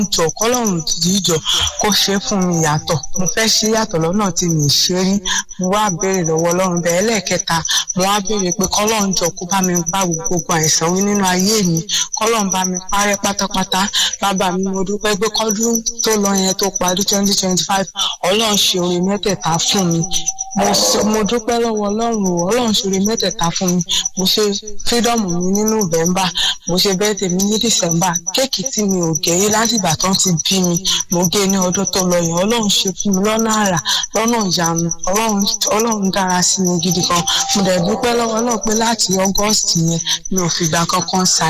jọ kọ́lọ́run jíjọ kó ṣe fún mi yàtọ̀ mo fẹ́ ṣe yàtọ̀ lọ́nà tí mi ṣe rí mo wá béèrè lọ́wọ́ ọlọ́run bẹ́ẹ̀ lẹ́ẹ̀kẹta mo wá béèrè pé kọ́lọ́run jọ kó bá mi bá gbogbo àìsàn wí nínú ayé mi kọ́lọ́run bá mi parẹ́ pátápátá bàbá mi mo dúpẹ́ pé kọ́dún tó lọ yẹn tó parí twenty twenty five ọlọ́run ṣe oore mẹ́tẹ̀ẹ̀ta fún mi mo mo dúpẹ́ lọ́wọ́ ọlọ́run o ọlọ́run ṣe oore mẹ́tẹ̀ẹ̀ta fún mi mo ṣe freedom mi ní november mo ṣe birthday mi ní december kéèkì tí mi ò gé láti ìgbà tó ń ti bí mi mo gé ní ọdún tó lọ yẹn ọlọ́run ṣe fún mi lọ́nà àrà lọ́nà ìyanu ọlọ́run dára sí mi gidi gan mo dẹ̀ dúpẹ́ lọ́wọ́ náà pé láti august yẹn mi ò fìgbà kankan ṣàì